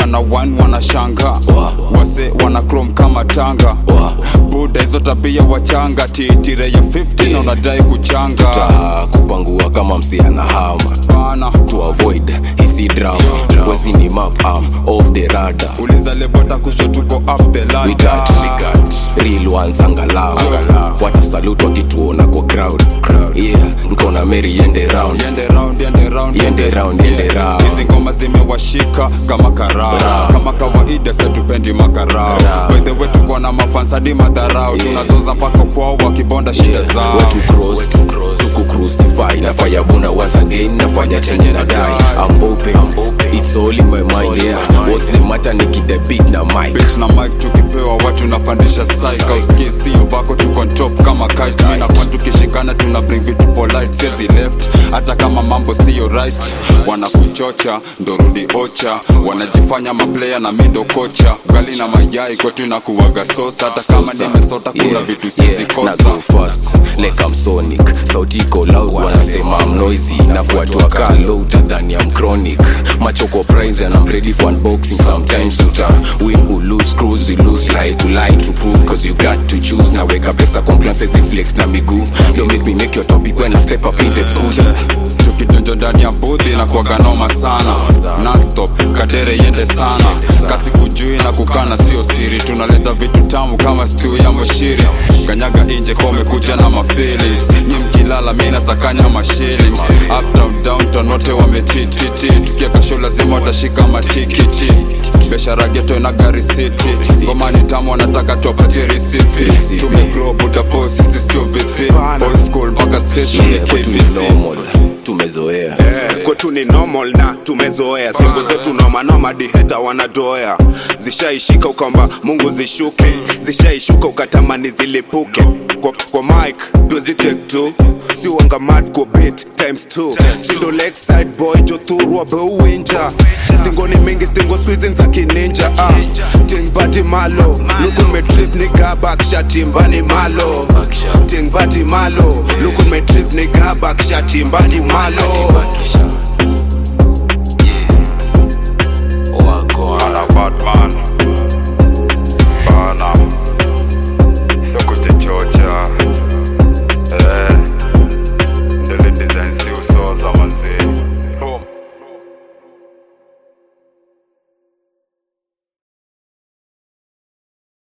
na wine wanashanga wase wana chrome kama tanga buda hizo tabia wachanga titire ya 50 na unadai kuchanga ta kupangua kama msiana hama bana to avoid hisi drama wezi ni map am off the radar uliza lebota kusho tuko up the we ladder got, we got real ones angalau watasalute wakituona kwa crowd yeah nkona meri yende round Yende round, yende round, Yende round, yende round. hizi ngoma zimewashika kama karaa kama kawaida setupendi makarao wedhewe tuko na mafansadi madharau tunazoza mpaka kwao wakibonda shida zao Where to cross, tuku crucify nafanya buna once again nafanya chenye na dai I'm open, it's all in my mind yeah what's the matter niki the beat na mic Bitch na mic tukipewa watu napandisha saika usikie sio vako tuko on top kama kite Mina kwa tukishikana tuna bring vitu polite siezi left hata kama mambo siyo right wanakuchocha ndo rudi ocha wanajifanya maplaya na mindo kocha gali na mayai kwetu na kuwaga sosa hata kama nimesota kuna vitu siezi na kosa go fast like I'm sonic sauti iko loud wanasema I'm noisy nafuatwa ka low utadhani I'm chronic macho kwa prize and I'm ready for unboxing sometimes uta win or lose cruise you lose lie to lie to prove cause you got to choose na weka pesa compliances flex na miguu don't make me make your topic when I step up in the booth tukidonjo ndani ya budhi na kuwaga noma sana nonstop kadere yende sana kasi kujui na kukana sio siri tunaleta vitu tamu kama stiu ya moshiri kanyaga inje komekuja na mafilis nyi mkilala mi nasakanya mashillings uptown downtown wote wametititi tukieka show lazima watashika matikiti biashara geto na gari city ngoma ni tamu wanataka tuwapatie risipi tumegrow buda boss sisi sio vipi old school mpaka station yeah kwetu ni KBC normal tumezoea Eh, kwetu ni normal na tumezoea singo zetu nomanoma diheta wanadoea zishaishika ukaomba mungu zishuke zishaishuka ukatamani zilipuke kwa, kwa mike tuzitek tu siwanga mad kwa bit times two sindo lakeside boy jothurwa beuwinja stingoni mingi stingo swizin za kininja ah. tingbati malo lukun metrip ni gabak shatimbani malo tingbati malo lukun metrip ni gabak shatimbani malo